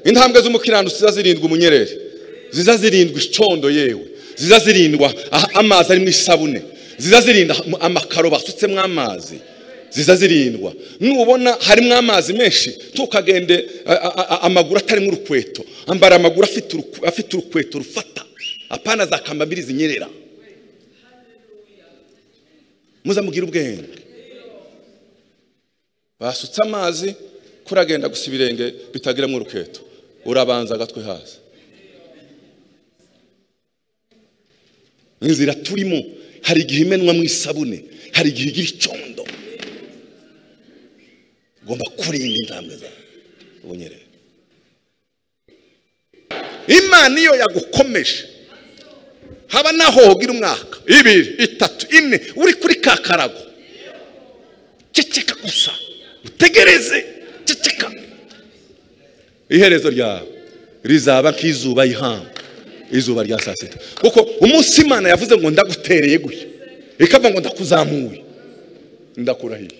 intambwe z'umukiranutsi ziza zirindwa umunyereri ziza zirindwa icondo yewe ziza zirindwa aha- amazi arimo isabune ziza zirinda amakaro basutsemo amazi ziza zirindwa nubona harimo amazi menshi ntukagende a- a- a- amaguru atarimo urukweto ambara amaguru afite uruku- afite urukweto rufata apana za kambambiri zinyerera muzamugire ubwenge basutse amazi kuragenda gusa ibirenge bitagiramo urukweto urabanza agatwe hasi inzira turimo hari igihe imenwa mu isabune hari igihe igira icondo ugomba kurinda intambwe zawe ubunyerere imana iyo yagukomeje haba naho hogira umwaka ibiri itatu ine uri kuri ka karago ceceka gusa utegereze ceceka iherezo ryawe rizaba nk'izuba y'ihanga izuba rya saa sita kuko umunsi imana yavuze ngo ndagutereye gutya ikavuga ngo ndakuzamuye ndakurahiye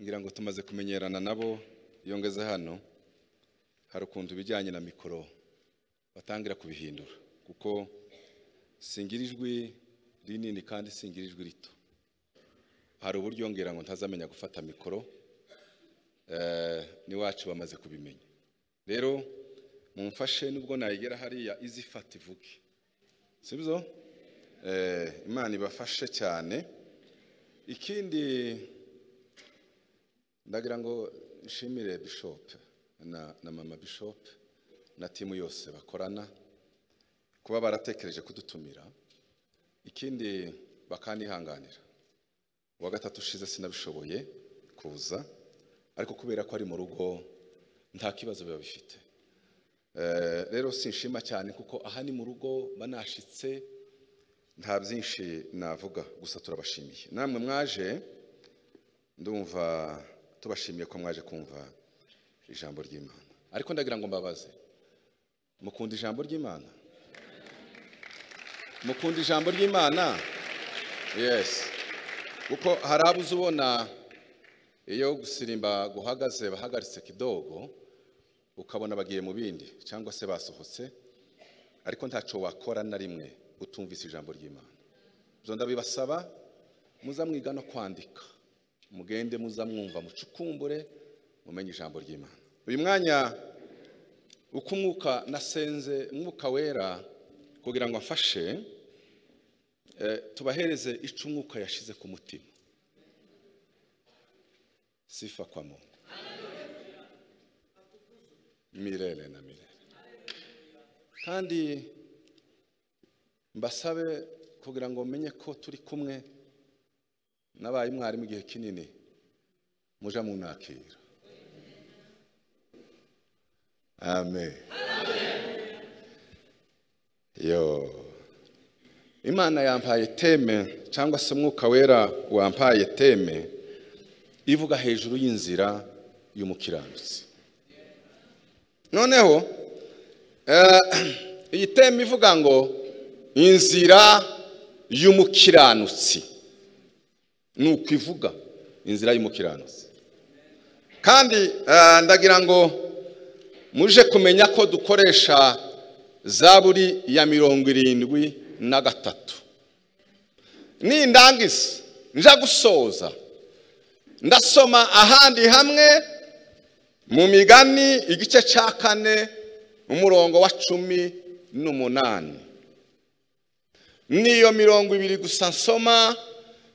ngira ngo tumaze kumenyerana nabo iyo ngeze hano hari ukuntu ibijyanye na mikoro batangira kubihindura kuko singira ijwi rinini kandi singira ijwi rito hari uburyo ngira ngo ntazamenya gufata mikoro eh, n'iwacu bamaze kubimenya rero mumfashe nubwo nayigera hariya izifata ivuge sibyo Eh, imana ibafashe cyane ikindi ndagira ngo nshimire bishop na, na mama bishop na timu yose bakorana kuba baratekereje kudutumira ikindi bakanihanganira uwa gatatu ushize sinabishoboye kuza ariko kubera ko ari mu rugo nta kibazo biba bifite Eh, rero sinshima cyane kuko aha ni mu rugo banashitse nta byinshi navuga gusa turabashimiye namwe mwaje ndumva tubashimiye ko mwaje kumva ijambo ry'imana ariko ndagira ngo mbabaze mukunda ijambo ry'imana mukunda ijambo ry'imana yesi kuko hari abo uzi ubona iyo gusirimba guhagaze bahagaritse kidogo ukabona bagiye mu bindi cyangwa se basohotse ariko ntacyo wakora na rimwe utumvise ijambo ry'imana ibyo ndabibasaba muzamwiga no kwandika mugende muzamwumva mucukumbure mumenye ijambo ry'imana uyu mwanya uko umwuka nasenze umwuka wera kugira ngo afashe eh, tubahereze ico umwuka yashize ku mutima sifa kwa mungu mirere na mirere kandi mbasabe kugira ngo menye ko turi kumwe nabaye umwarimu igihe kinini muja munakira amen yo imana yampaye teme cyangwa se umwuka wera wampaye teme ivuga hejuru y'inzira y'umukiranutsi noneho eh, iyi teme ivuga ngo inzira y'umukiranutsi ni uko ivuga inzira y'umukiranutsi kandi eh, ndagira ngo muje kumenya ko dukoresha zaburi ya mirongo irindwi na gatatu nindangiza nja gusoza ndasoma ahandi hamwe mu migani igice cya kane umurongo wa cumi n'umunani niyo mirongo ibiri gusa nsoma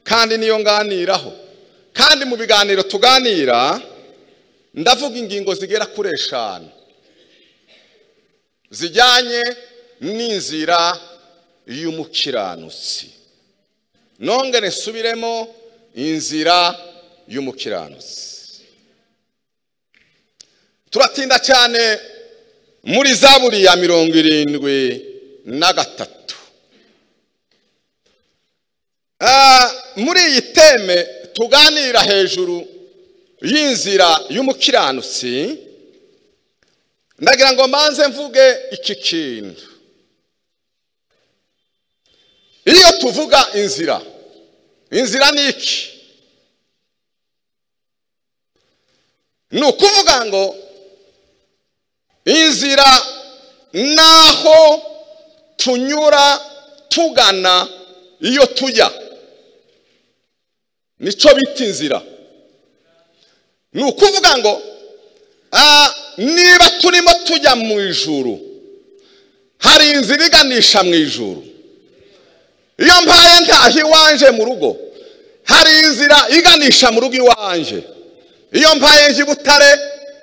kandi niyo nganiraho kandi mu biganiro tuganira ndavuga ingingo zigera kuri eshanu zijyanye n'inzira y'umukiranutsi nongere nsubiremo inzira y'umukiranutsi turatinda cyane muri zaburi ya mirongo irindwi na gatatu Ah, muri iyi teme tuganira hejuru y'inzira y'umukiranutsi ndagira ngo mbanze mvuge iki kintu tuvuga inzira inzira ni iki ni ukuvuga ngo inzira ni aho tunyura tugana iyo tujya nicyo bita inzira ni ukuvuga ngo "Ah, niba turimo tujya mu ijuru hari inzira iganisha mu ijuru iyo mpaye ntaha iwanje mu rugo hari inzira iganisha mu rugo iwanje iyo mpaye nje i butare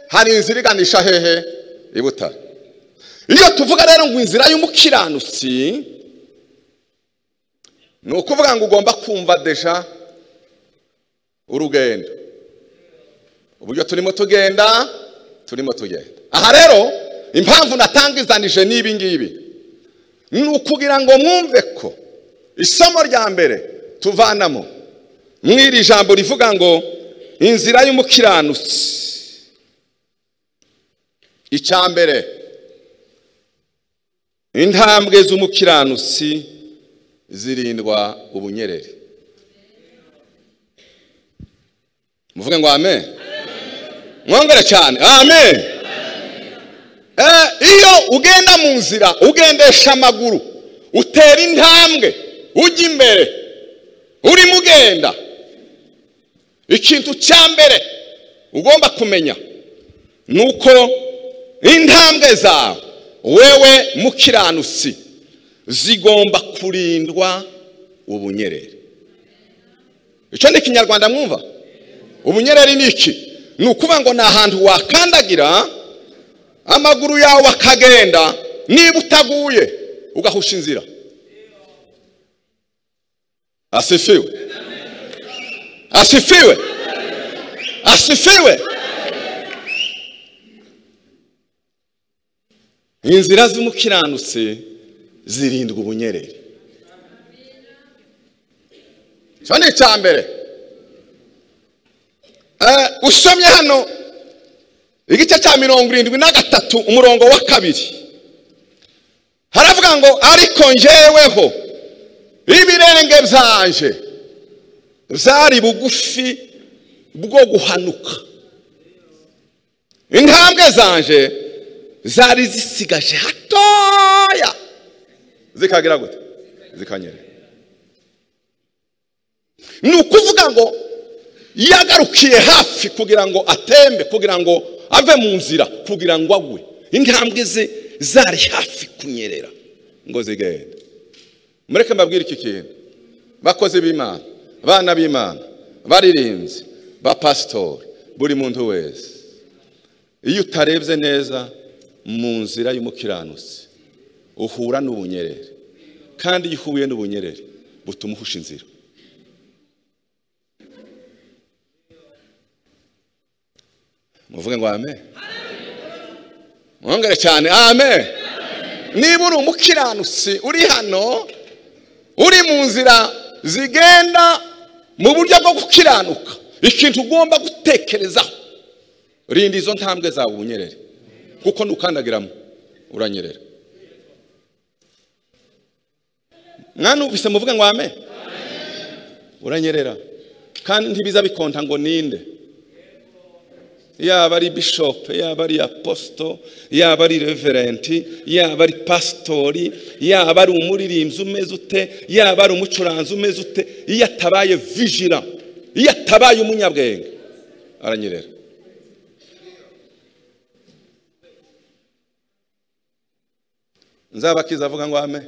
hari inzira iganisha hehe i butare iyo tuvuga rero ngo inzira y'umukiranutsi ni ukuvuga ngo ugomba kumva deja urugendo uburyo turimo tugenda turimo tugenda aha rero impamvu natangizanije n'ibi ngibi ni ukugira ngo mwumve ko isomo rya mbere tuvanamo mw'iri jambo rivuga ngo inzira y'umukiranutsi icya mbere intambwe z'umukiranutsi zirindwa ubunyereri muvuge ngo amen mwongere cyane amen Eh, iyo ugenda mu nzira ugendesha amaguru utera intambwe ujya imbere urimo ugenda ikintu cya mbere ugomba kumenya ni uko intambwe zawe wewe mukiranutsi zigomba kurindwa ubunyereri icyo ni ikinyarwanda mwumva ubunyereri ni iki ni ukuvuga ngo ni ahantu wakandagira amaguru yawe akagenda niba utaguye ugahusha inzira asifiwe asifiwe asifiwe inzira z'umukiranutsi zirindwa ubunyereri icyo ni icya mbere Eh, usomye hano igice cya mirongo irindwi na gatatu umurongo wa kabiri haravuga ngo ariko njyeweho ibirenge byanje byari bugufi bwo guhanuka intambwe zanje zari zisigaje hatoya zikagira gute zikanyerera ni ukuvuga ngo yagarukiye hafi kugira ngo atembe kugira ngo ave mu nzira kugira ngo agwe intambwe ze zari hafi kunyerera ngo zigende mureke mbabwire iki kintu bakozi b'imana abana b'imana baririmbyi bapasitori buri muntu wese iyo utarebye neza mu nzira y'umukiranutsi uhura n'ubunyerere kandi iyo uhuye n'ubunyerere butuma uhusha inzira muvuge ngo amen mwongere cyane amen niba uri umukiranutsi uri hano uri mu nzira zigenda mu buryo bwo gukiranuka ikintu ugomba gutekerezaho rinda izo ntambwe zawe ubunyerere kuko nukandagiramo uranyerera mwanubise muvuge ngo amen uranyerera kandi ntibiza bikonta ngo ninde yaba ari bishop yaba ari aposito yaba ari reverenti yaba ari pasitori yaba ari umuririmbyi umeze ute yaba ari umucuranzi umeze ute iyo atabaye vijira iyo atabaye umunyabwenge aranyerera nzabakiza avuga ngo ame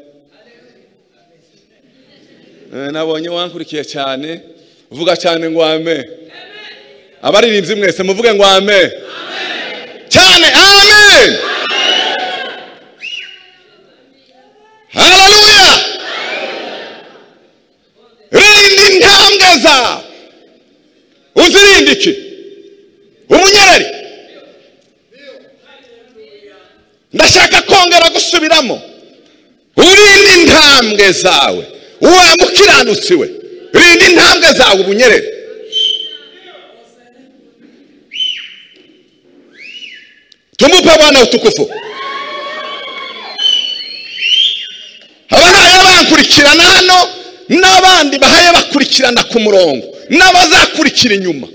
Eh, nabonye wankurikiye cyane vuga cyane ngo ame abaririmbyi mwese muvuge ngo amen cyane amen haleluya rinda intambwe zawe uzirinde iki umunyereri ndashaka kongera gusubiramo urinde intambwe zawe wa mukiranutsi we rinda intambwe zawe ubunyereri Tumupe Bwana utukufu. Abana bankurikirana hano n'abandi bahaye bakurikirana ku murongo n'abazakurikira inyuma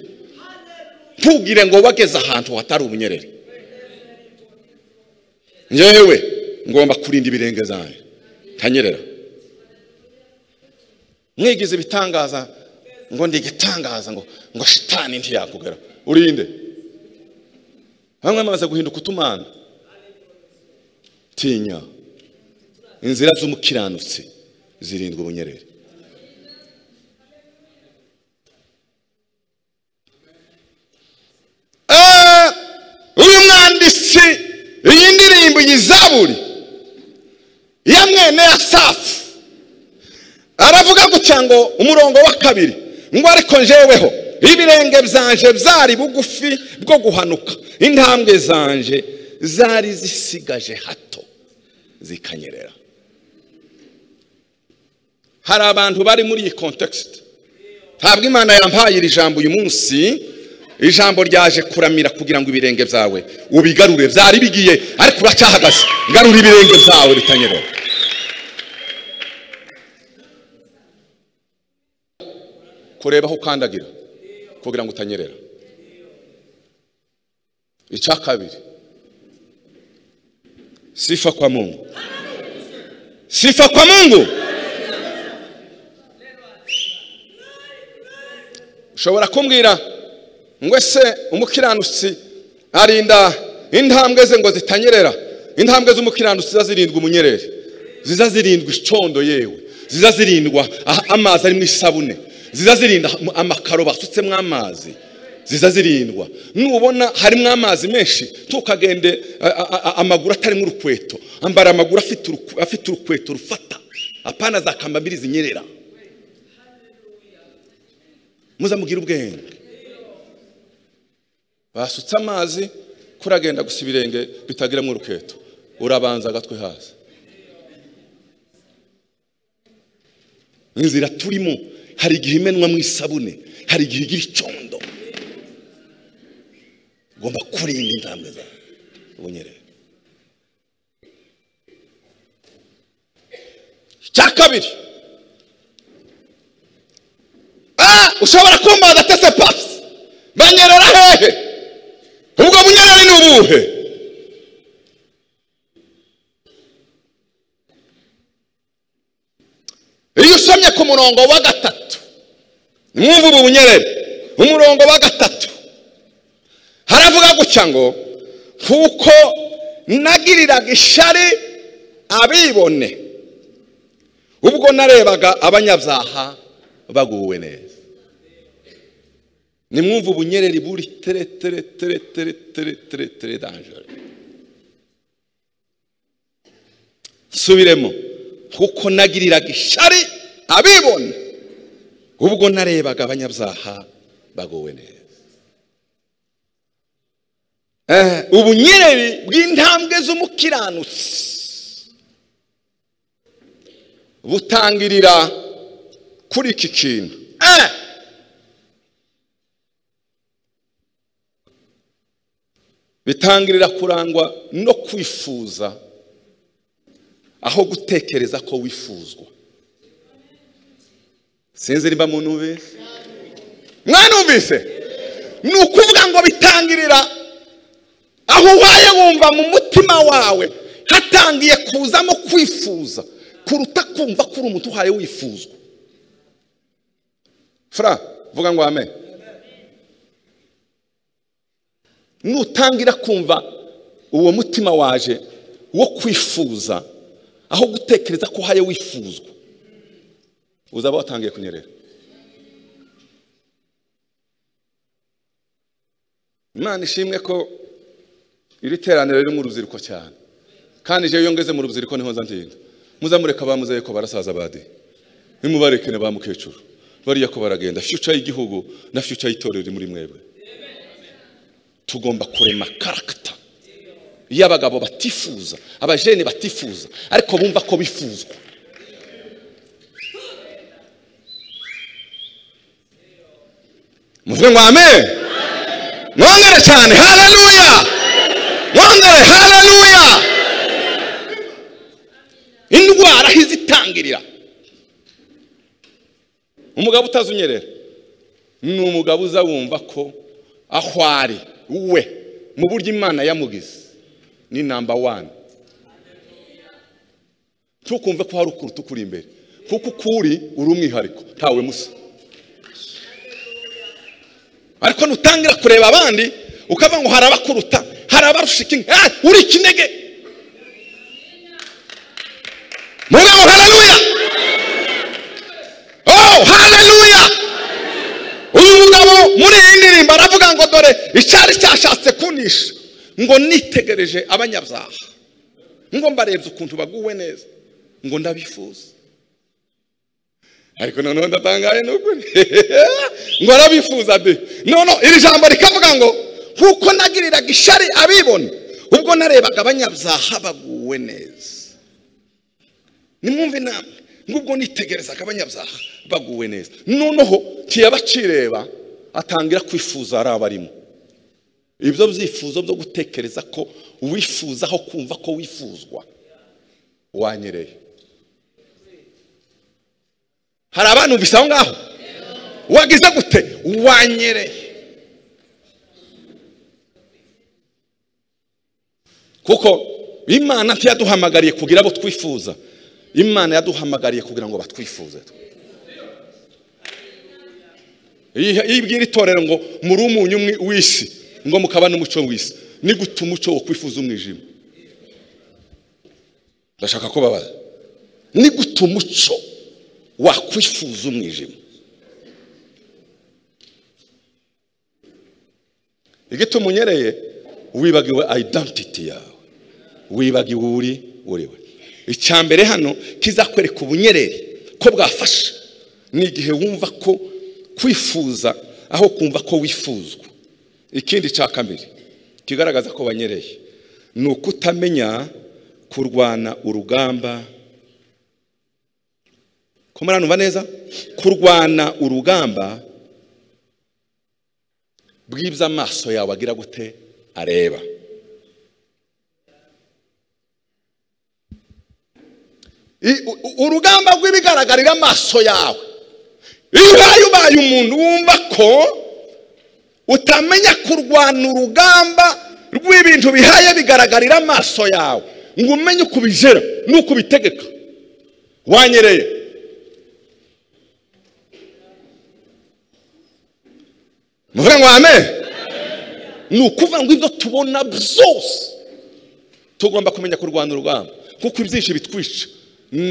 ntugire ngo wageze ahantu hatari ubunyerere ngewe ngomba kurinda ibirenge zanjye ntanyerera mwigize ibitangaza ngo ndi igitangaza ngo ngo shitani ntiyakugera urinde bamwe bamaze guhinduka utumana tinya inzira z'umukiranutsi zirindwa ubunyerere Ah, uyu mwanditsi iyi ndirimbo iyi zaburi ya mwene ya safu aravuga gutya ngo umurongo wa kabiri ngo ariko njeweho ibirenge byanje byari bugufi bwo guhanuka intambwe zanje zari zisigaje hato zikanyerera hari abantu bari muri iyi kontekisite ntabwo imana yampaye iri jambo uyu munsi ijambo ryaje kuramira kugira ngo ibirenge byawe ubigarure byari bigiye ariko uracyahagaze garura ibirenge byawe bitanyerera kureba aho ukandagira kugira ngo utanyerera icya kabiri sifa kwa mungu sifa kwa mungu ushobora kumbwira ngo ese umukiranutsi arinda intambwe ze ngo zitanyerera intambwe z'umukiranutsi ziza zirindwa umunyereri ziza zirindwa icondo yewe ziza zirindwa aha- amazi arimo isabune ziza zirinda amakaro basutsemo amazi ziza zirindwa nubona harimo amazi menshi ntukagende a- a- a- amaguru atarimo urukweto ambara amaguru afite uruku- afite urukweto rufata apana za kambambiri zinyerera muzamugire ubwenge basutse amazi kuragenda gusa ibirenge bitagiramo uruketo urabanza agatwe hasi inzira turimo hari igihe imenwa mu isabune hari igihe igira icondo ugomba kurinda intambwe zawe ubunyerere icya kabiri Ah, ushobora kumbaza atese pasi banyerera hehe ubwo bunyerere ni ubuhe iyo usomye ku murongo wa gatatu mwumva ubu bunyerere umurongo wa gatatu haravuga gutya ngo kuko nagiriraga ishari abibone ubwo narebaga abanyabyaha baguwe neza nimwumva ubunyereri buri tere tere tere tere tere tere tere danjere subiremo kuko nagiriraga ishari abibona ubwo narebaga abanyabyaha bagowe neza Eh, ubunyereri bw'intambwe z'umukiranutsi butangirira kuri iki kintu Eh, bitangirira kurangwa no kwifuza aho gutekereza ko wifuzwa sinzi niba munubise mwanumvise ni ukuvuga ngo bitangirira aho ubaye wumva mu mutima wawe hatangiye kuzamo kwifuza kuruta kumva ko uri umuntu uhaye wifuzwa fura vuga ngo ame nutangira kumva uwo mutima waje wo kwifuza aho gutekereza ko uhaye wifuzwa uzaba watangiye kunyerera imana ishimwe ko iri teraniro riri mu rubyiruko cyane kandi iyo ngeze mu rubyiruko niho nza ndinda muzamureka bamuze ko barasaza badiye nimubarekene ba mukecuru bariya ko baragenda future y'igihugu na future y'itorero iri muri mwebwe tugomba kurema karagita iyo abagabo batifuza abajene batifuza ariko bumva ko bifuzwa muvuge ngo amen mwongere cyane haleluya mwongere haleluya indwara aho izitangirira umugabo utazi unyerera ni umugabo uza wumva ko aho ari we mu buryo imana yamugize ni namba wani ntukumve ko hari ukuruta ukuri imbere kuko ukuri uri umwihariko ntawe musa ariko nutangira kureba abandi ukavuga ngo hari abakuruta hari abarusha ikinga ah, uri ikinege mugabo haleluya oh haleluya uyu mugabo muri iyi ndirimbo aravuga ngo dore icyari cyashatse kunisha ngo nitegereje abanyabyaha ngo mbarebye ukuntu baguwe neza ngo ndabifuza ariko noneho ndatangaye n'ukuri ngo arabifuza de none iri jambo rikavuga ngo kuko nagiriraga ishari abibona ubwo narebaga abanyabyaha baguwe neza nimwumve inama ngubwo nitegerezaga abanyabyaha baguwe neza noneho kiyaba kireba atangira kwifuza ari abarimo ibyo byifuzo byo gutekereza ko wifuza aho kumva ko wifuzwa wanyereye hari abantu bisa aho ngaho wagize gute wanyereye kuko imana ntiyaduhamagariye kugira abo twifuza imana yaduhamagariye kugira ngo batwifuze yibwira itorero ngo muri umunyu umwe w'isi ngo mukaba n'umuco w'isi ni gute umuco wo kwifuza umwijima ndashaka ko babaza ni gute umuco wakwifuza umwijima igituma unyereye wibagiwe identity yawe wibagiwe uri uriwe icya mbere hano kizakwereka ubunyerere ko bwafasha ni igihe wumva ko kwifuza aho kumva ko wifuzwa ikindi cya kabiri kigaragaza ko wanyereye ni ukutamenya kurwana urugamba ko muranumva neza kurwana urugamba bw'ibyo amaso yawe agira gute areba I- u- u- urugamba rw'ibigaragarira amaso yawe iyo ubaye ubaye umuntu wumva ko utamenya kurwana urugamba rw'ibintu bihaye bigaragarira amaso yawe ngo umenye uko ubigera n'uko ubitegeka wanyereye muvuga ngo amen ni ukuvuga ngo ibyo tubona byose tugomba kumenya kurwana urugamba kuko ibyinshi bitwica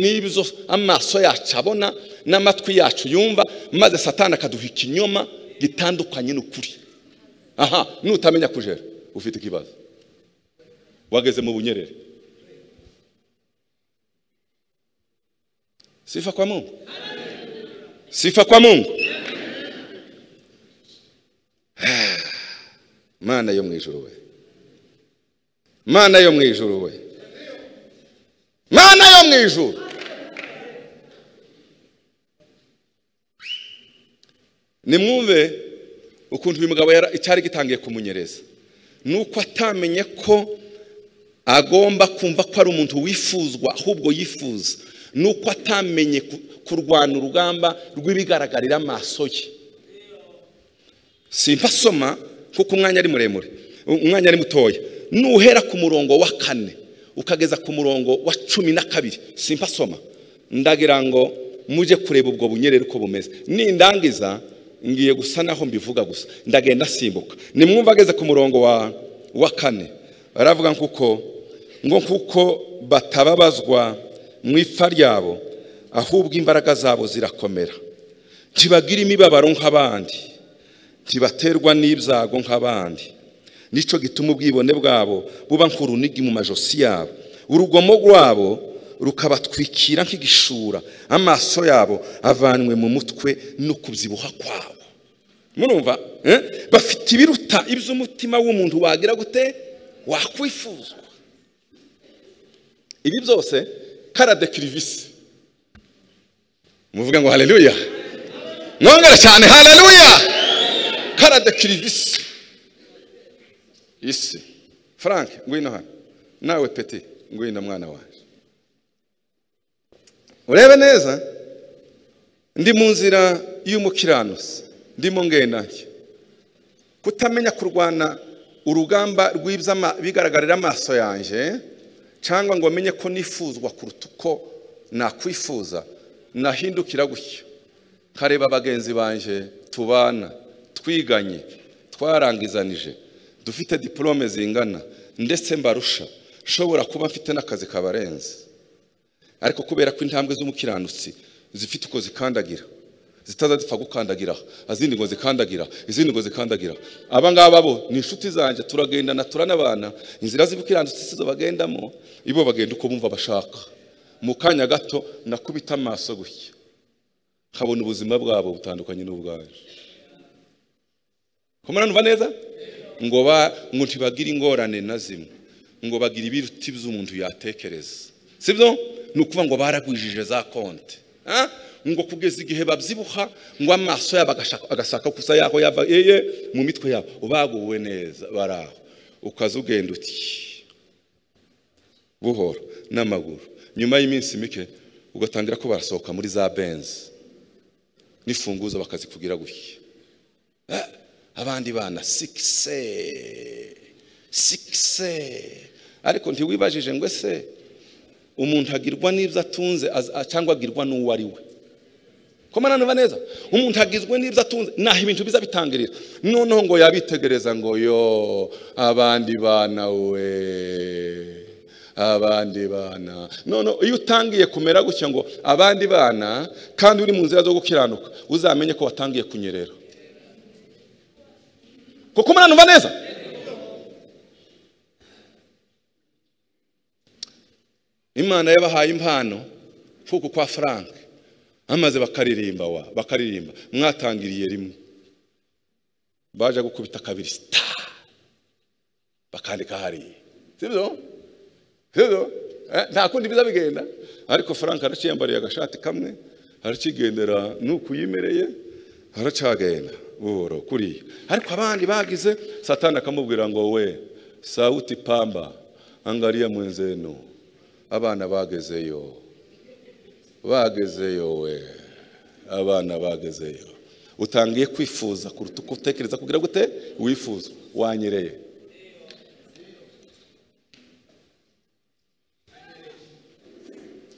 n'ibyo amaso yacu abona n'amatwi yacu yumva maze satani akaduha ikinyoma gitandukanye n'ukuri aha nutamenya kujera ufite ikibazo wageze mu bunyerere sifa kwa mungu sifa kwa mungu mana yo mu ijuru we mana yo mu ijuru we mana yo mu ijuru nimwumve ukuntu uyu mugabo yara- icyari gitangiye kumunyereza ni uko atamenye ko agomba kumva ko ari umuntu wifuzwa ahubwo yifuza ni uko atamenye ku- kurwana urugamba rw'ibigaragarira amaso ye simpasoma kuko umwanya ari muremure umwanya ari mutoya nuhera ku murongo wa kane ukageza ku murongo wa cumi na kabiri simpasoma ndagira ngo mujye kureba ubwo bunyerere uko bumeze nindangiza ngiye gusa naho mbivuga gusa ndagenda simbuka nimwumva ageze ku murongo wa wa kane aravuga kuko ngo kuko batababazwa mu ipfa ryabo ahubwo imbaraga zabo zirakomera ntibagira imibabaro nk'abandi ntibaterwa n'ibyago nk'abandi nicyo gituma ubwibone bwabo buba nk'urunigi mu majosi yabo urugomo rwabo rukabatwikira nk'igishura amaso yabo avanywe mu mutwe no kubyibuha kwabo murumva eh? bafite ibiruta iby'umutima w'umuntu wagira gute wakwifuzwa ibi byose karade kirivisi muvuga ngo haleluya mwongere cyane haleluya karade kirivisi isi frank ngwino hano nawe peti ngwino mwana wanjye urebe neza ndi mu nzira y'umukiranutsi ndimo ngenaye kutamenya kurwana urugamba rw'iby'abigaragarira amaso yanjye cyangwa ngo menye ko nifuzwa kuruta uko nakwifuza nahindukira gutyo nkareba bagenzi banjye tubana twiganye twarangizanije dufite diporome zingana ndetse mbarusha nshobora kuba mfite n'akazi kabarenze ariko kubera ko intambwe z'umukiranutsi zifite uko zikandagira zitaza zipfa gukandagira izindi ngo zikandagira izindi ngo zikandagira aba ngaba bo ni inshuti zanjye turagendana turanabana inzira z'ubukiranutsi si zo bagendamo ibo bagenda uko bumva bashaka mu kanya gato nakubita amaso gutya nkabona ubuzima bwabo butandukanye n'ubwaje kumva neza ngo ngo ntibagire ingorane na zimwe ngo bagire ibiruti by'umuntu yatekereza sibyo ni ukuvuga ngo baragwijije za konti ngo kugeza igihe babyibuha ngo amaso yabo agashaka gusa yaho yava eye mu mitwe yabo baguwe neza bari aho ukaza ugenda uti buhoro n'amaguru nyuma y'iminsi mike ugatangira ko barasohoka muri za benzi n'ifunguzo bakazikugira gutya abandi bana sikise sikise ariko ntiwibajije ngo ese umuntu agirwa n'ibyo atunze cyangwa agirwa n'uwo ari we kumananura neza umuntu agizwe n'ibyo atunze naho ibintu biza bitangirira noneho ngo yabitegereza ngo yo abandi bana we abandi bana noneho iyo utangiye kumera gutya ngo abandi bana kandi uri mu nzira zo gukiranuka uzamenye ko watangiye kunyerera kuko umananura neza imana yabahaye impano kuko kwa frank amaze bakaririmba wa bakaririmba mwatangiriye rimwe baje gukubita kabiri sita bakandika hariya sibyo sibyo nta kundi biza bigenda ariko frank araciyambariye agashati kamwe arakigendera nuko yimereye aracagenda buhoro kuriya ariko abandi bagize satani akamubwira ngo we sawuti pamba angariya mwenzenu abana bagezeyo bagezeyo we abana bagezeyo utangiye kwifuza kuruta uko utekereza kugira gute wifuza wanyereye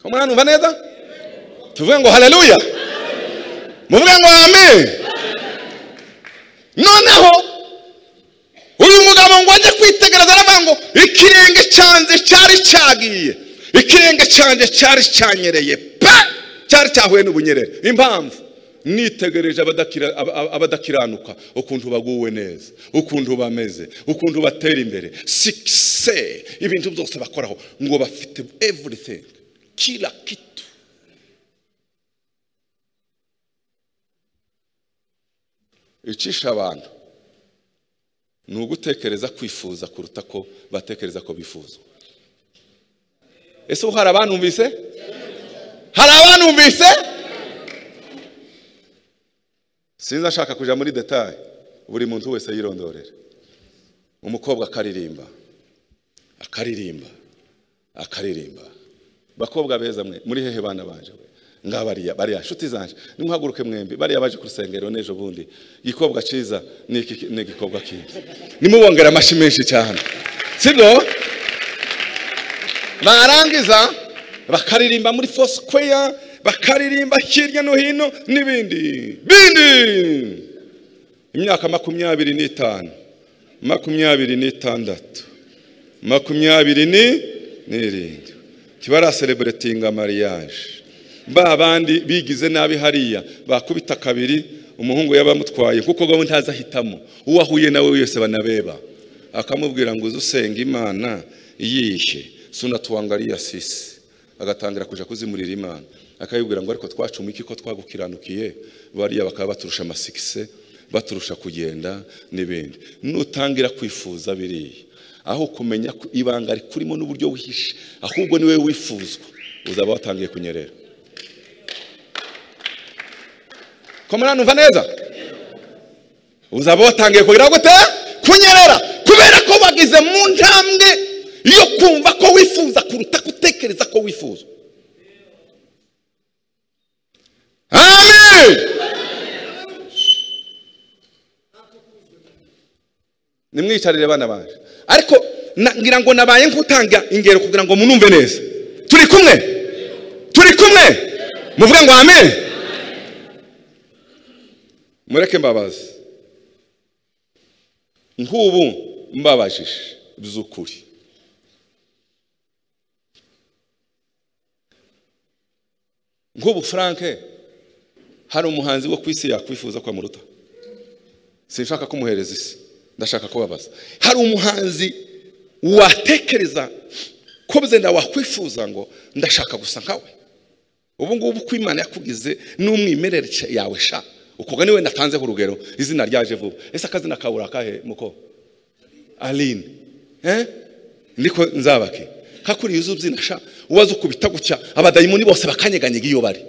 umwana umva neza tuvuge ngo hareruya muvuge ngo amen noneho uyu mugabo ngo ajye kwitegereza aravuga ngo ikirenge cyanze cyari cyagiye ikirenge cyanjye cyari cyanyereye cyari cyahuye n'ubunyerere impamvu nitegereje abadakiranuka ukuntu baguwe neza ukuntu bameze ukuntu batera imbere sikise ibintu byose bakoraho ngo bafite everything kila kitu icisha abantu ni ugutekereza kwifuza kuruta ko batekereza ko bifuza ese ubu hari abantumvise hari abantumvise sinzi ashaka kujya muri detaye buri muntu wese yirondorera umukobwa akaririmba akaririmba akaririmba bakobwa beza mwe muri hehe bana banje we ngabariya bariya nshuti zanje nimuhaguruke mwembi bariya baje ku rusengero n'ejo bundi igikobwa cyiza ni igikobwa kindi nimubongera amashyi menshi cyane sibyo barangiza bakaririmba muri fosikweya bakaririmba hirya no hino n'ibindi bindi imyaka makumyabiri n'itanu makumyabiri n'itandatu makumyabiri ni n'irindwi kibarasereburetinga mariyaje ba bandi bigize nabi hariya bakubita kabiri umuhungu yabamutwaye kuko gahunda ntazi ahitamo uwo ahuye nawe wese banabeba akamubwira ngo uze usenga imana yishe sunatuwangariya sisi agatangira kujya kuzimurira imana akayibwira ngo ariko twacuma iki ko twagukiranukiye bariya bakaba baturusha amasikise baturusha kugenda n'ibindi nutangira kwifuza biriya aho kumenya ibanga rikurimo n'uburyo wihishe ahubwo niwe wifuzwa uzaba watangiye kunyerera komera numva neza uzaba watangiye kugira gute kunyerera kubera ko bagize mu ntambwe yo kumva ko wifuza kuruta gutekereza ko wifuza amen nimwicarire bana banjye ariko na- ngira ngo nabaye nk'utanga ingero kugira ngo munumve neza turi kumwe turi kumwe muvuge ngo amen mureke mbabazi nk'ubu mbabajije by'ukuri nk'ubu frank hari umuhanzi wo ku isi yakwifuza ko amuruta sinshaka kumuhereza isi ndashaka kubabaza hari umuhanzi watekereza ko byenda wakwifuza ngo ndashaka gusa nkawe ubu ngubu uko imana yakugize n'umwimerere yawe sha ukoga niwe natanzeho urugero izina ryaje vuba ese akazina kawe urakahe muko aline eh? niko nzabake kakuriye uzubyina sha ubaze ukubita gutya abadayimoni bose bakanyeganyega iyo bari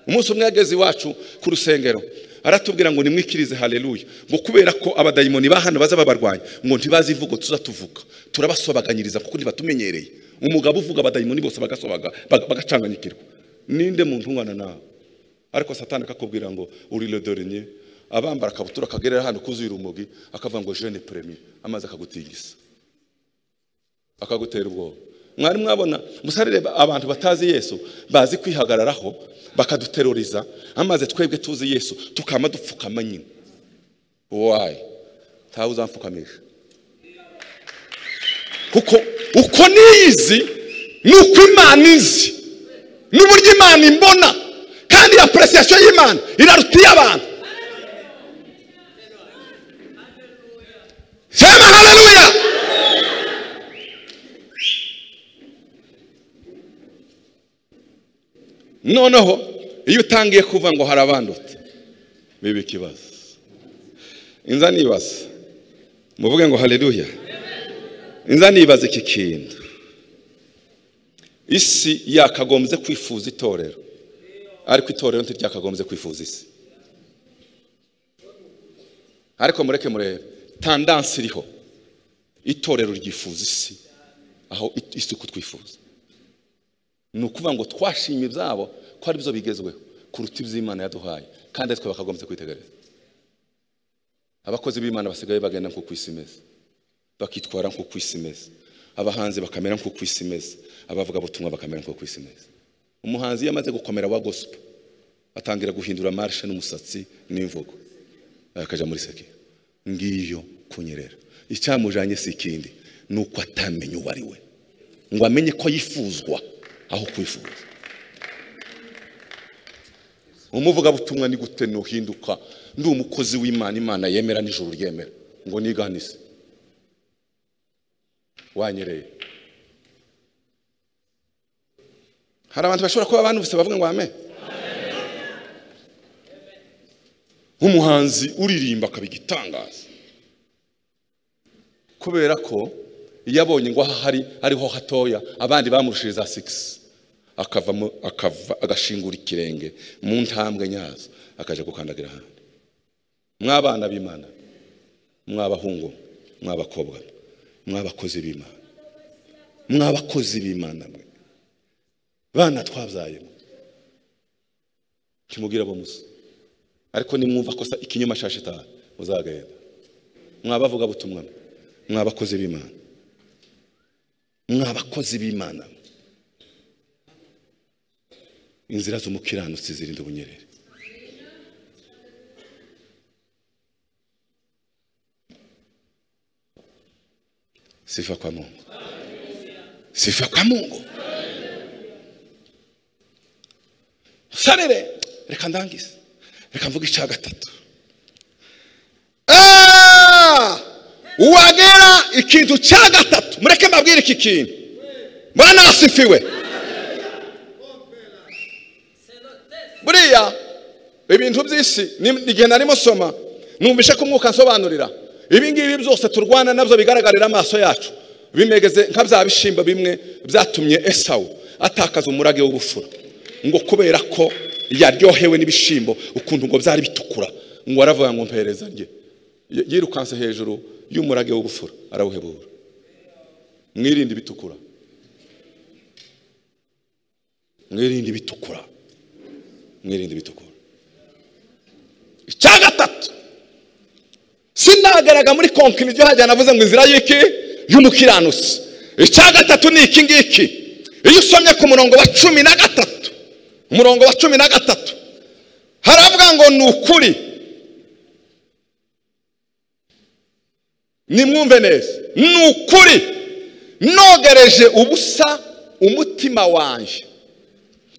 umunsi umwe yageze iwacu ku rusengero aratubwira ngo nimwikirize haleluya ngo kubera ko abadayimoni ba hano baza babarwanya ngo ntibazi ivugo tuza tuvuga turabasobaganyiriza kuko ntibatumenyereye umugabo uvuga abadayimoni bose bagasobaga baga- bagacanganyikirwa ninde muntu ungana nawe ariko satani akakubwira ngo uri le dernier abambara akabutura akagerera hano kuzuye urumogi akavuga ngo jeune premier amaze akagutingisa akagutera ubwoba mwari mwabona musarire abantu batazi yesu bazi kwihagararaho bakaduteruriza amaze twebwe tuzi yesu tukama dupfukama nyine wayi ntawe uzampfukamisha kuko uko niyizi ni uko imana izi n'uburyo imana imbona kandi apuresiyasiyo y'imana iraruta iy'abantu sema haleluya noneho iyo utangiye kuva ngo hari abandutse biba ikibazo inza nibaza muvuge ngo haleluya inza nibaza iki kintu isi yakagombye kwifuza itorero ariko itorero ntiryakagombye kwifuza isi ariko mureke murebe tandansi iriho itorero ryifuza isi aho it- isuku twifuza ni ukuvuga ngo twashimye ibyabo ko ari byo bigezweho kuruta iby'imana yaduhaye kandi ari twe bakagombye kwitegereza abakozi b'imana basigaye bagenda nk'uko isi imeze bakitwara nk'uko isi imeze abahanzi bakamera nk'uko isi imeze abavuga butumwa bakamera nk'uko isi imeze umuhanzi iyo amaze gukomera wa gospel atangira guhindura marishe n'umusatsi n'imvugo akajya muri seki ngiyo kunyerera icyamujanye si ikindi ni uko atamenya uwo ari we ngo amenye ko yifuzwa aho kwifuza umuvugabutumwa ni gute nuhinduka ndi umukozi w'imana imana yemera n'ijuru ryemera ngo niganise wanyereye hari abantu bashobora kuba abantu bavuga ngo amen nk'umuhanzi uririmba akaba igitangaza kubera ko iyo abonye ngo aha hari ariho hatoya abandi bamurushije za sigisi akavamo akava agashingura ikirenge mu ntambwe nyazo akajya gukandagira ahandi mwabana b'imana mwabahungu mwabakobwa mwabakozi b'imana mwabakozi b'imana mwe bana twabyaye mwe ntimubwire abo musa ariko nimwumva ko sa- ikinyoma cya shitani muzagenda mwabavuga butumwa mwe mwabakozi b'imana mwabakozi b'imana inzira z'umukiranutsi zirinda ubunyerere sifa kwa mungu sifa kwa mungu sarere reka ndangize reka mvuga icya gatatu Ah! wagera ikintu cya gatatu mureke mbabwire iki kintu mbona asifiwe buriya ibintu by'isi ni- igihe narimo soma numvishe ko umwuka nsobanurira ibingibi byose turwana nabyo bigaragarira amaso yacu bimegeze nka bya bishimba bimwe byatumye esawu atakaza umurage w'ubufura ngo kubera ko yaryohewe n'ibishimbo ukuntu ngo byari bitukura ngo aravuga ngo mpereza rye Y- yirukanse hejuru y'umurage w'ubufura arawuhebura mwirinde ibitukura mwirinde ibitukura mwirinde ibitukura icya gatatu sina icyagaraga muri konkiriziyo hajya navuze ngo inzira y'iki y'umukiranutsi icya gatatu ni iki ngiki iyo usomye ku murongo wa cumi na gatatu umurongo wa cumi na gatatu haravuga ngo ni ukuri nimwumve neza ni ukuri nogereje ubusa umutima wanjye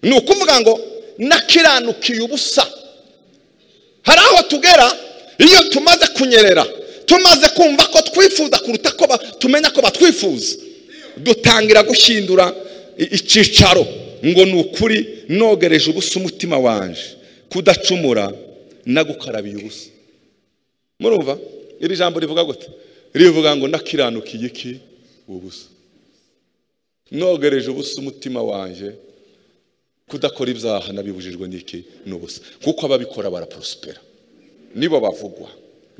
ni ukuvuga ngo nakiranukiye ubusa hari aho tugera iyo tumaze kunyerera tumaze kumva ko twifuza kuruta ko tumenya ko batwifuza dutangira gushyindura icyicaro ngo ni ukuri nogereje ubusa umutima wanjye kudacumura nagukarabiye ubusa murumva iri jambo rivuga gute rivuga ngo nakiranukiye iki ubusa nogereje ubusa umutima wanjye kudakora ibyaha nabibujijwe n'iki ni ubusa kuko ababikora baraprospera nibo bavugwa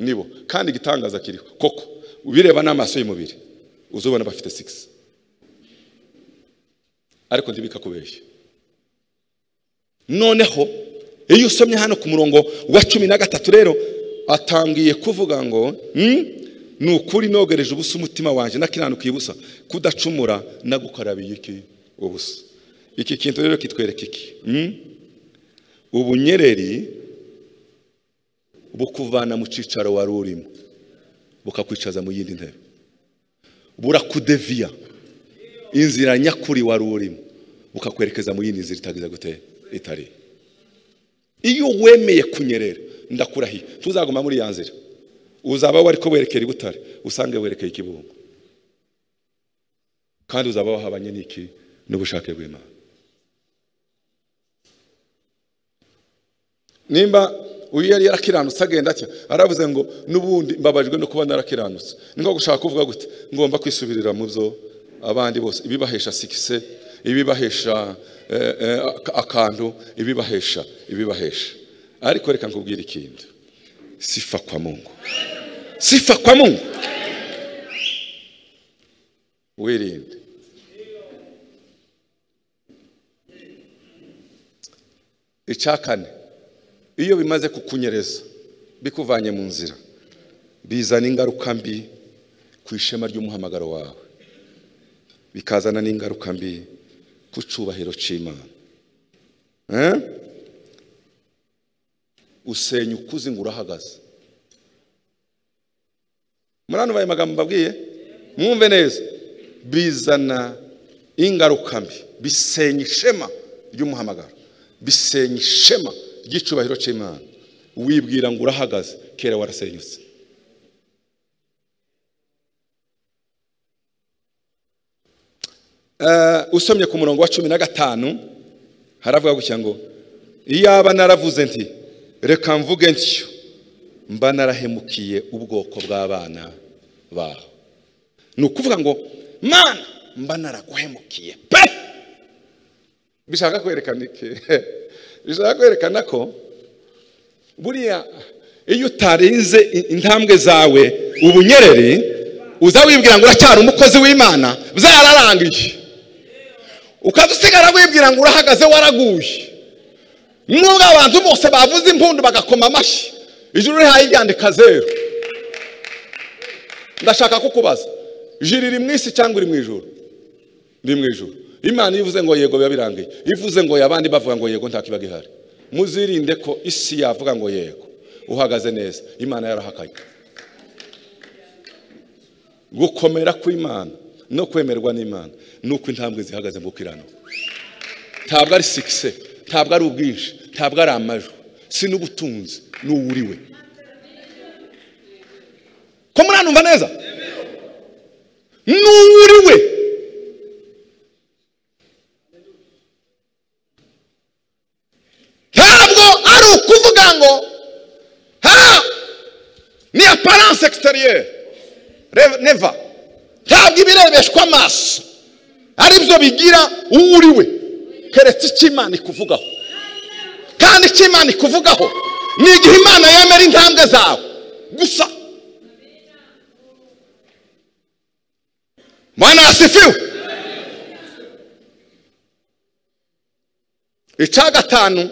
nibo kandi igitangaza kiriho koko ubireba n'amaso y'umubiri uzubona bafite sigisi ariko ntibikakubeshye noneho iyo usomye hano ku murongo wa cumi na gatatu rero atangiye kuvuga ngo ni ukuri nogereje ubusa umutima wanjye nakiranukiye ubusa kudacumura nagukarabiye iki ubusa iki kintu rero kitwereka iki ubunyereri bukuvana mu cyicaro wari urimo bukakwicaza mu yindi ntebe burakudeviya inzira nyakuri wari urimo bukakwerekeza mu yindi nzira itagize gute itari iyo wemeye kunyerera ndakurahiye tuzaguma muri ya nzira uzaba wari ko werekera i butare usange werekeye ikibungo kandi uzaba wahabanye n'iki n'ubushake bw'imana nimba uyu yari yarakiranutse agenda atya aravuze ngo n'ubundi mbabajwe no kuba narakiranutse ni nko gushaka kuvuga gute ngomba kwisubirira mu byo abandi bose ibibahesha sikise ibibahesha akantu ibibahesha ibibahesha ariko reka nkubwire ikindi sifa kwa mungu sifa kwa mungu wirinde icya kane iyo bimaze kukunyereza bikuvanye mu nzira bizana ingaruka mbi ku ishema ry'umuhamagaro wawe bikazana n'ingaruka mbi ku cyubahiro cy'imana usenya ukuze ngo urahagaze murano bayo magambo mbabwiye mwumve neza bizana ingaruka mbi bisenya ishema ry'umuhamagaro bisenya ishema ry'icyubahiro cy'imana wibwira ngo urahagaze kera warasenyutse usomye ku murongo wa cumi na gatanu haravuga gutya ngo iyaba naravuze nti reka mvuge ntyo mba narahemukiye ubwoko bw'abana baho ni ukuvuga ngo mana mba naraguhemukiye pe bishaka kwerekana iki bishaka kwerekana ko buriya iyo utarinze intambwe zawe ubunyereri uza wibwira ngo uracyari umukozi w'imana byararangiye ukaza usigara wibwira ngo urahagaze waraguye nubwo abantu bose bavuze impundu bagakoma amashyi ijuru rihaye iryandika zeru ndashaka kukubaza ijuru riri mu isi cyangwa iri mu ijuru riri mu ijuru imana iyo ivuze ngo yego biba birangiye ivuze ngo abandi bavuga ngo yego nta kibaga ihari muzirinde ko isi yavuga ngo yego uhagaze neza imana yarahakanye gukomera kw'imana no kwemerwa n'imana ni uko intambwe zihagaze mu kirano ntabwo ari sikise ntabwo ari ubwinshi ntabwo ari amajwi si n'ubutunzi n'uwuriwe ko muranumva neza n'uwuriwe kuvuga ngo ha ni aparance exterieur neva ntabwo ibirebeshwa amaso aribyo bigira uwo uriwe keretse icyo imana ikuvugaho kandi icyo imana ikuvugaho ni igihe imana yemera intambwe zawe gusa mwana yasifiwe icya gatanu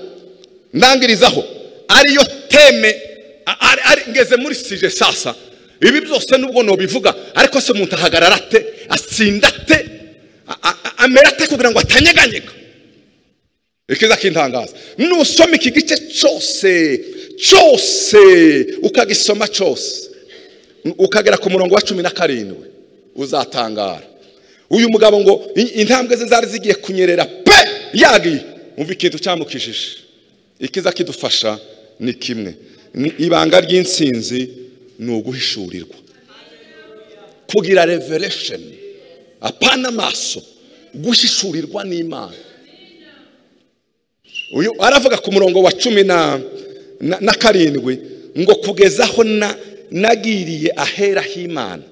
ndangirizaho ariyo teme ngeze muri sije sasa ibi byose nubwo nubivuga ariko se umuntu ahagarara ate atsinda ate a- a- amera ate kugira ngo atanyeganyega ikiza kintangaza nusoma iki gice cyose cyose ukagisoma cyose ukagera ku murongo wa cumi na karindwi uzatangara uyu mugabo ngo "In- intambwe ze zari zigiye kunyerera pe yagiye umva ikintu cyamukijije ikiza kidufasha ni kimwe Ni- ibanga ry'insinzi ni uguhishurirwa kugira revelation apana amaso gushishurirwa n'imana uyu aravuga ku murongo wa cumi na, na, na karindwi ngo kugeza aho na, nagiriye ahera h'imana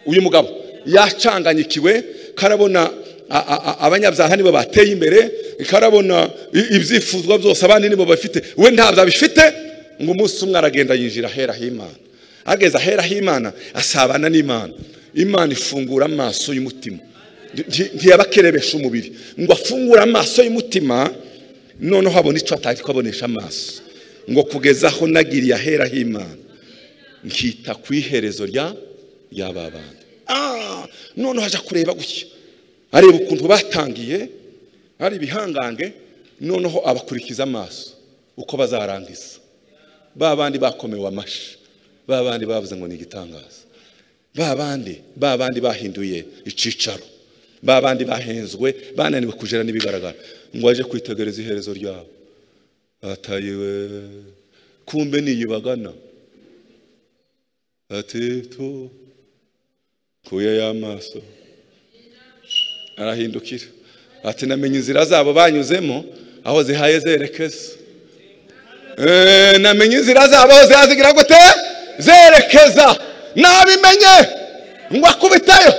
uyu mugabo yacanganyikiwe karabona a- a- a- abanyabyaha nibo bateye imbere karabona i- ibyifuzwa byose abandi nibo bafite we ntabyo abifite ngo umunsi umwe aragenda yinjira ahera h'imana ageze ahera h'imana asabana n'imana imana ifungura amaso y'umutima Nti- ntiyabakerebesha umubiri ngo afungure amaso y'umutima noneho abona icyo atari kubonesha amaso ngo kugeza aho nagiriye ahera h'imana nkita ku iherezo rya y'aba bana Ah, noneho ajya kureba gutya areba ukuntu batangiye ari ibihangange noneho abakurikiza amaso uko bazarangiza ba bandi bakomewe amashyi ba bandi bavuze ngo ni igitangaza ba bandi ba bandi bahinduye icyicaro ba bandi bahenzwe bananiwe kujera n'ibigaragara ngo aje kwitegereza iherezo ryabo ataye we kumbe niyibagana ati tu kuya y'amaso arahindukira ati namenye inzira zabo banyuzemo aho zihaye zerekeza Eh, namenye inzira zabo aho zihazigira gute zerekeza nabimenye ngo akubitayo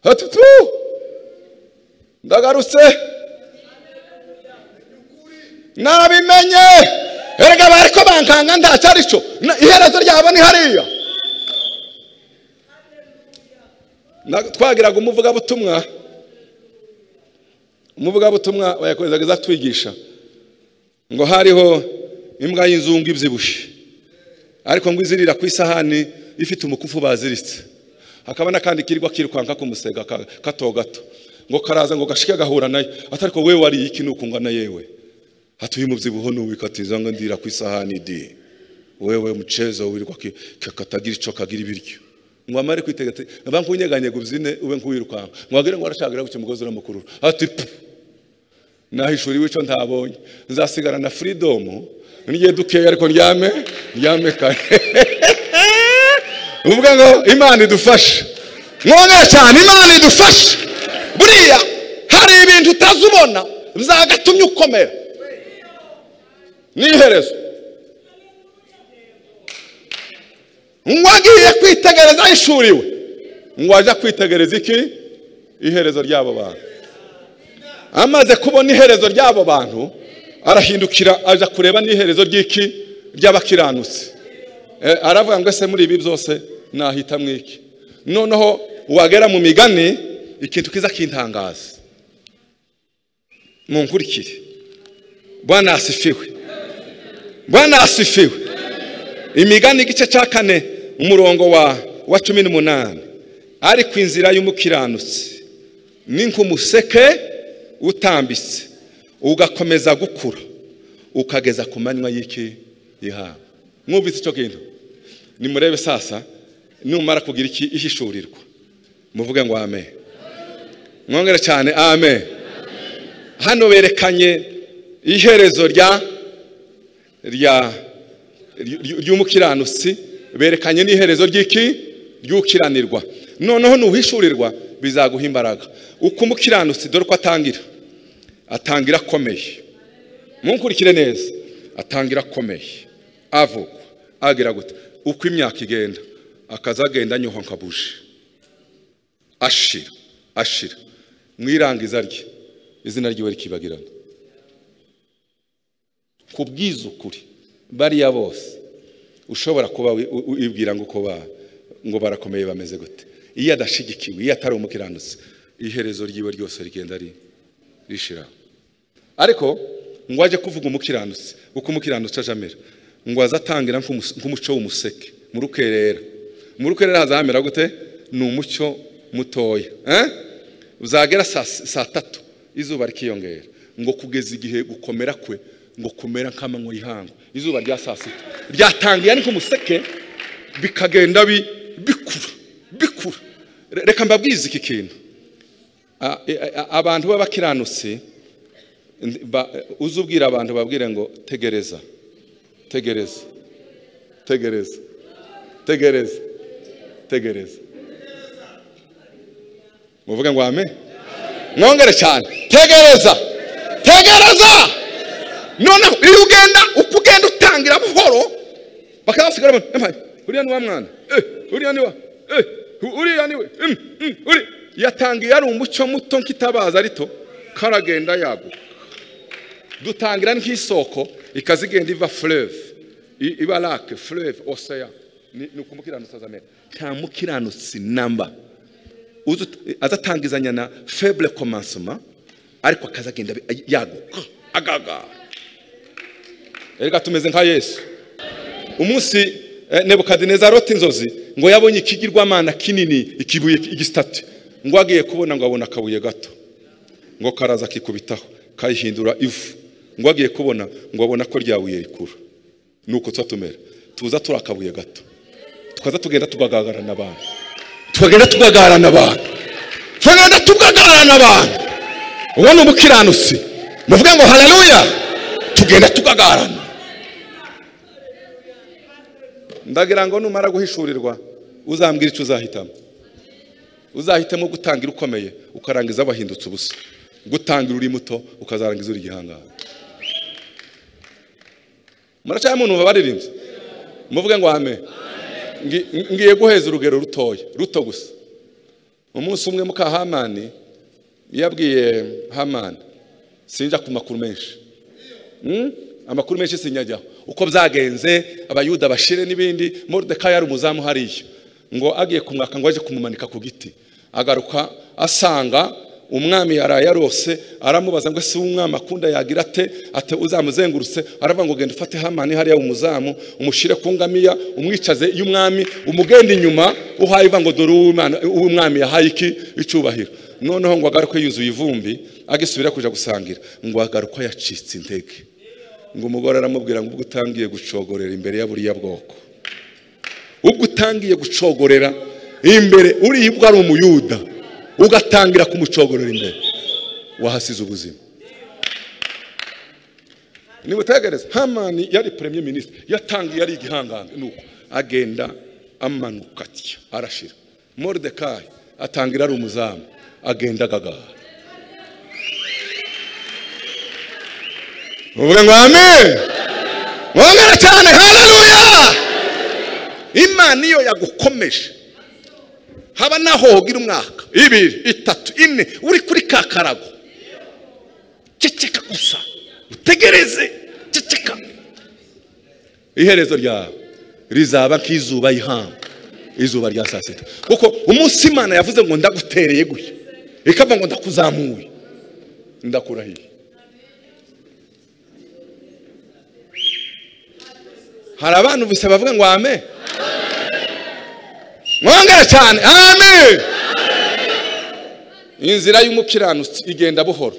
ati tu ndagarutse nabimenye erega bariko bankanga ndacyarico Na- iherezo ryabo ni hariya Na- twagiraga umuvugabutumwa umuvugabutumwa bayakorezaga twigisha ngo hariho imbwa y'inzungu ibyibushye ariko ngo izirira ku isahani ifite umukufu baziritse hakaba n'akandi kirirwa kirukanka k'umusega ka- kato gato ngo karaza ngo gashike gahura nayo atariko wewe wariye iki nukungwa na yewe hatuye umubyibuho nuwikatiza ngo ndira ku isahani di wewe mucezo wirwa ki- ka- katagira ico kagira ibiryo ngo amare kwitegeka aba nkunyeganyega ubyine ube nkuwirukanka ngo agire ngo arashagira gucya umugozi uramukurura ati "Pu." nahishuriwe icyo ntabonye nzasigara na freedom nigiye dukeye ariko ndyame ndyame kare uvuga ngo imana idufashe mwongere cyane imana idufashe buriya hari ibintu utazi ubona byagatumye ukomera n'iherezo ngo agiye kwitegereza yishuriwe ngo ajya kwitegereza iki iherezo ry'abo bantu amaze kubona iherezo ry'abo bantu arahindukira aja kureba n'iherezo ry'iki ry'abakiranutsi Eh, aravuga ngo ese muri ibi byose nahitamo iki noneho wagera mu migani ikintu kiza kintangaza munkurikire bwana asifiwe bwana asifiwe imigani igice cya kane umurongo wa wa cumi n'umunani ariko inzira y'umukiranutsi ni nk'umuseke utambitse ugakomeza gukura ukageza ku manywa y'iki yihaba mwumvise icyo kintu nimurebe sasa numara kugira iki ihishurirwa muvuge ngo amen mwongere cyane amen hano berekanye iherezo rya rya ry- ry'umukiranutsi berekanye n'iherezo ry'iki ry'ukiranirwa noneho nuhishurirwa bizaguha imbaraga uko umukiranutsi dore ko atangira atangira akomeye munkurikire neza atangira akomeye avugwa agira gute uko imyaka igenda akaza agenda anyuha nka buji ashira ashira mu irangiza rye izina ryiwe rikibagirana ku bw'izukuri bariya bose ushobora kuba wi- u- u- wibwira ngo uko ba- ngo barakomeye bameze gute iyo adashigikiwe iyo atari umukiranutsi iherezo ryiwe ryose rigenda ri- rishiraho ariko ngo ajye kuvuga umukiranutsi uko umukiranutsi aje amera ngo aze atangira nk'umus- nk'umuco w'umuseke mu rukerera mu rukerera hazahamera gute ni umucyo mutoya eh? uzagera saa saa tatu izuba rikiyongera ngo kugeza igihe gukomera kwe ngo kumera nk'amanywa y'ihangu izuba rya saa sita ryatangiye ariko umuseke bikagenda bi- bikura bikura Re- reka mbabwize iki kintu A- e- a- abantu b'abakiranutsi ndi- ba- uze ubwira abantu babwire ngo tegereza tegereza tegereza tegereza tegereza muvuge ngo ame mwongere cyane tegereza tegereza noneho iyo ugenda uko ugenda utangira buhoro bakabasigara bano "Empaye, uriya ni wa mwana Eh, uriya ni wa eh, uriya ni we Mm, mm, uri yatangiye ari umucyo muto nk'itabaza rito karagenda yaguka dutangira nk'isoko ikaza igenda iva fureve I- iba rake fureve oseya ni ni ukumukiranutsi azamera nta mukiranutsi namba uzi ut- azatangizanya na febure komansoma ariko akazagenda bi- yaguka agagara erega tumeze nka yesu umunsi eh, nebukadineza arota inzozi ngo yabonye ikigirwamana kinini ikibuye igisitati ngo agiye kubona ngo abona akabuye gato ngo karaza kikubitaho kayihindura ivu ngo agiye kubona ngo abona ko ryabuye rikuru nuko tuba tumera tuza turi akabuye gato tukaza tugenda tugagagarana abantu tukagenda tugagarana abantu tukagenda tugagarana abantu uwo ni umukiranutsi muvuge ngo haleluya tugenda tugagarana ndagira ngo numara guhishurirwa uzambwira icyo uzahitamo uzahitamo gutangira ukomeye ukarangiza wahindutse ubusa gutangira uri muto ukazarangiza uri igihangaha muracyari muntu babaririmbye muvuge ngo ame ngiye guheza urugero rutoya ruto gusa umunsi umwe muka hamani yabwiye hamani sinjya ku makuru menshi Mm? amakuru menshi sinyajyaho uko byagenze abayuda bashire n'ibindi moridekayi yari umuzamu hariya ngo agiye kumwaka ngo aje kumumanika ku giti agaruka asanga umwami yaraye arose aramubaza ngo ese umwami akunda yagira ate ate uzamuzengurutse aravuga ngo genda ufate hamani hariya umuzamu umushyire ku ngamiya umwicaze y'umwami umugenda inyuma uhaye iva ngo dore uw'Imana- uw'umwami yahaye iki icyubahiro noneho ngo agaruke yuzuye ivumbi agisubira kuja gusangira ngo agaruke yacitse intege ngo umugore aramubwira ngo ubwo utangiye gucogorera imbere ya buriya bwoko ubwo utangiye gucogorera imbere uribwa ari umuyuda ugatangira kumucogorera imbere wahasize ubuzima nimutegereze hamani yari premier ministre yatangiye yari igihangange nuko agenda amanuka atya arashira moridekayi atangira ari umuzamu agenda agagara muvuga ngo amen mwongere cyane haleluya imana iyo yagukomeje haba naho hogira umwaka ibiri itatu ine uri kuri ka karago ceceka gusa utegereze ceceka iherezo ryawe rizaba nk'izuba y'ihanga izuba rya saa sita kuko umunsi imana yavuze ngo ndagutereye gutya ikavuga ngo ndakuzamuye ndakurahiye hari abantu gusa bavuga ngo ame mwongere cyane ame inzira y'umukiranutsi igenda buhoro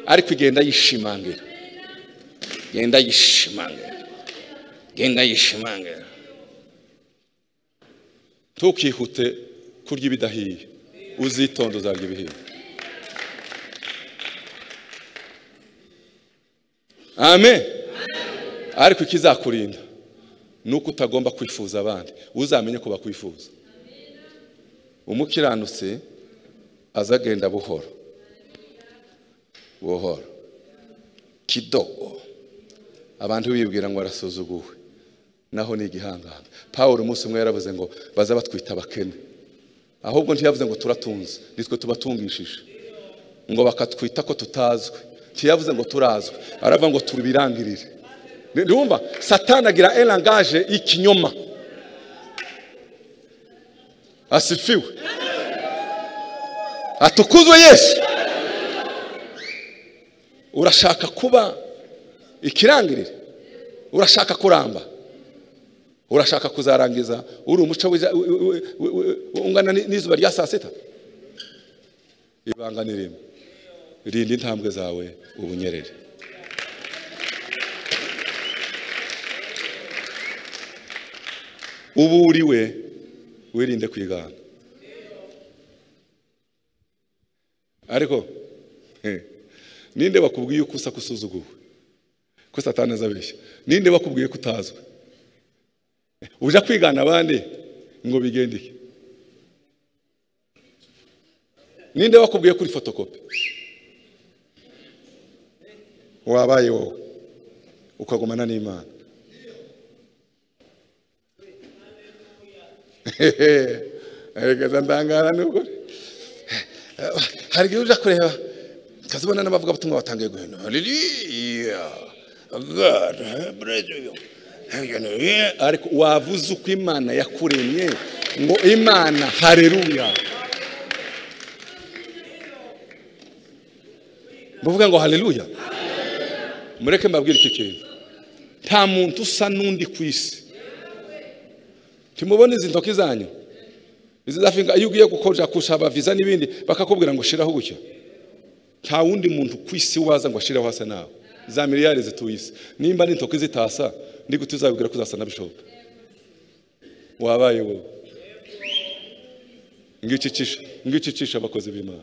ariko igenda yishimangira igenda yishimangira igenda yishimangira ntukihute kurya ibidahiye uzitonde uzarya ibihiye amen ariko ikizakurinda ni uko utagomba kwifuza abandi uzamenye ko bakwifuza umukiranutsi aza agenda buhoro buhoro kidogo abantu bibwira ngo arasuzuguwe naho ni igihanganga pawulo umunsi umwe yaravuze ngo baza batwita abakene ahubwo ntiyavuze ngo turatunze nitwe tubatungishije ngo bakatwita ko tutazwi ntiyavuze ngo turazwi aravuga ngo tubirangirire Ni- ndumva satani agira erangaje y'ikinyoma asifiwe atukuzwe yesu urashaka kuba ikirangirire urashaka kuramba urashaka kuzarangiza uri umuco wiza- wi- wi- wi- wi- ungana ni- n'izuba rya saa sita ibanga ni rimwe rinda intambwe zawe ubunyerere ubu uriwe wirinde kwigana ariko he, ninde bakubwiye ko usa kusuzuguwe ko satani azabeshya ninde bakubwiye ko utazwi uja kwigana abandi ngo bigendeke ninde bakubwiye kuri fotokopi wabaye wowe ukagumana n'imana erega ndangara n'ukuri hari igihe uja kureba ukazibona n'abavugabutumwa batangiye guhindura ririya agara bureziliyo ariko wavuze uko imana yakuremye ngo imana hareruya muvuga ngo hareruya mureke mbabwire iki kintu nta muntu usa n'undi ku isi timubona izi ntoki zanyu izi za finga iyo ugiye gukoresha kushaba viza n'ibindi bakakubwira ngo shiraho gutya nta wundi muntu ku isi waza ngo ashiraho hasa nawe za miliyari zituye isi nimba ari intoki zitasa ndi gute uzabibwira ko uzasa na bishopu wabaye wowe ngikicisha ngikicisha abakozi b'imana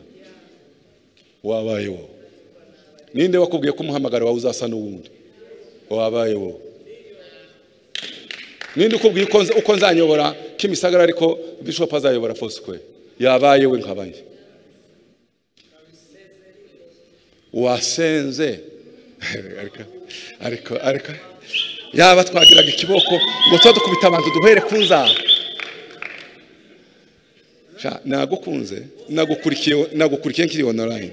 wabaye wowe ninde wakubwiye ko umuhamagaro wawe uzasa n'uwundi wabaye wowe ninde ukubwiye uko nza- uko nzanyobora kimisagara ariko bishop azayobora fosque yabaye we nkabaye wasenze ariko ariko ariko yaba twagiraga ikiboko ngo tuba dukubita abantu duhere ku nzara Sha, nagukunze nagukurikiye nagukurikiye nkiri online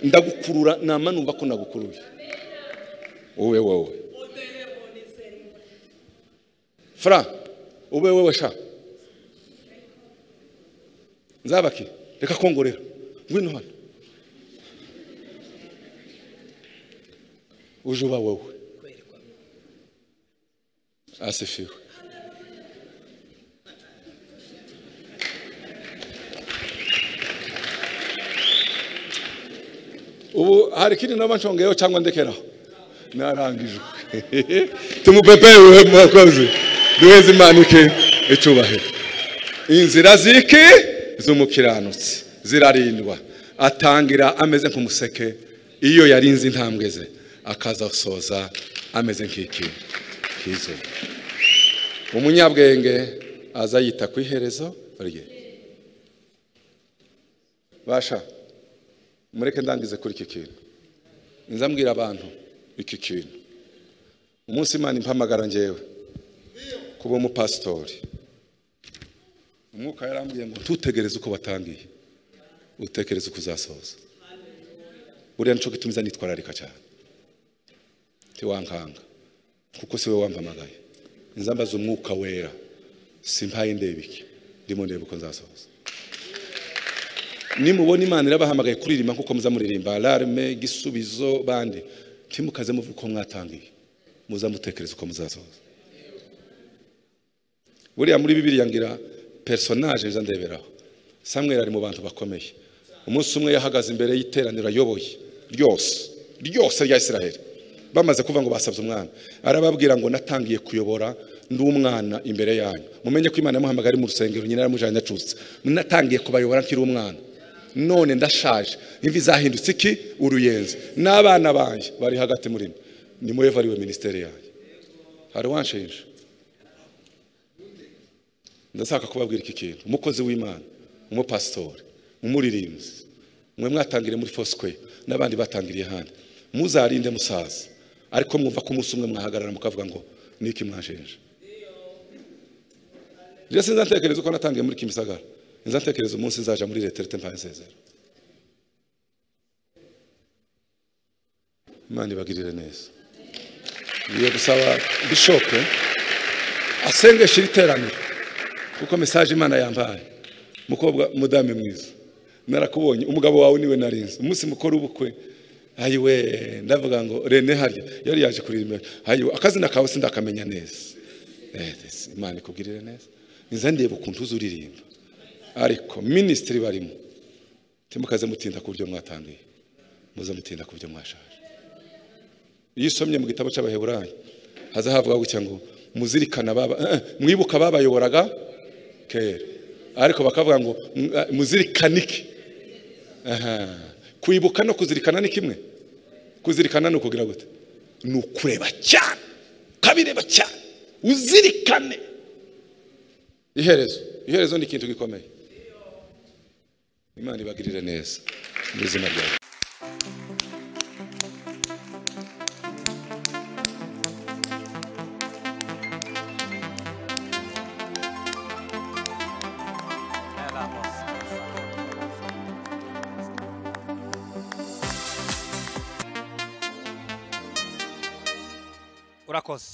ndagukurura nama numva ko nagukuruye wowe wowe fra ube wewe sha nzabaki reka kongorera ngwino hano uje uba wowe asifiwe ubu hari ikindi naba nshongeyeho cyangwa ndekeraho narangijwe tumupepewe mwakozi duheze imana ike icubahiro inzira ziki z'umukiranutsi zirarindwa atangira ameze nk'umuseke iyo yarinze intambwe ze akazasoza ameze nk'iki kizuba umunyabwenge aza yita ku iherezo rye basha mureke ndangize kuri iki kintu nzambwira abantu iki kintu umunsi imana impamagara ngewe kuba umupasitori umwuka yarambwiye ngo ntutegereze uko watangiye utekereze uko uzasoza buriya nicyo gituma uza nitwararika cyane ntiwankanga kuko si wowe wampamagaye nzambaza umwuka wera simpaye ndeba iki ndimo ndeba uko nzasoza nimubona imana irabahamagaye kuririmba nkuko muza muririmba larme gisubizo bande ntimukaze muvuga uko mwatangiye muza mutekereza uko muzasoza buriya muri bibiliya ngira personage nza ndeberaho samweli ari mu bantu bakomeye umunsi umwe yahagaze imbere y'iteraniro ayoboye ryose ryose rya isiraheli bamaze kuvuga ngo basabye umwana arababwira ngo natangiye kuyobora ndi umwana imbere yanyu mumenye ko imana yamuhamagaye ari mu rusengero nyina yaramujanye acutse natangiye kubayobora nkiri umwana none ndashaje imvi zahindutse iki uruyenzi n'abana banjye bari hagati muri mwe ni murevu ariwe minisiteri yanjye hari uwanshinja ndashaka kubabwira iki kintu umukozi w'imana umupasitori umuririmbyi mwe mwatangire muri fosque n'abandi batangiriye ahandi muzarinde musaza ariko mwumva ko umunsi umwe mwahagarara mukavuga ngo niki mwashenje rero sinza ntekereza uko natangiye muri kimisagara nza ntekereza umunsi nzaja muri reterete mbaye nsezera imana ibagirire neza ngiye gusaba bishope asengesha iri teraniro kuko mesaje imana yambaye mukobwa mudame mwiza narakubonye umugabo wawe niwe narinze umunsi mukora ubukwe ayiwe ndavuga ngo rene harya yari yaje kurira imbere ayiwe akazina kawe sindakamenya neza Eh, this- imana ikugirire neza nza ndeba ukuntu uzi uririmba ariko minisitiri barimo timukaze mutinda ku buryo mwatanduye muze mutinda ku buryo mwashaje iyo usomye mu gitabo cy'abaheburayo haza havuga gutya ngo muzirikana baba eh, mwibuka babayoboraga kera ariko bakavuga ngo "Mm, ah, muzirikane iki Aha. kwibuka no kuzirikana ni kimwe kuzirikana ni ukugira gute ni ukureba cyane ukabireba cyane uzirikane iherezo iherezo ni ikintu gikomeye imana ibagirire neza mu izina ryawe urakoze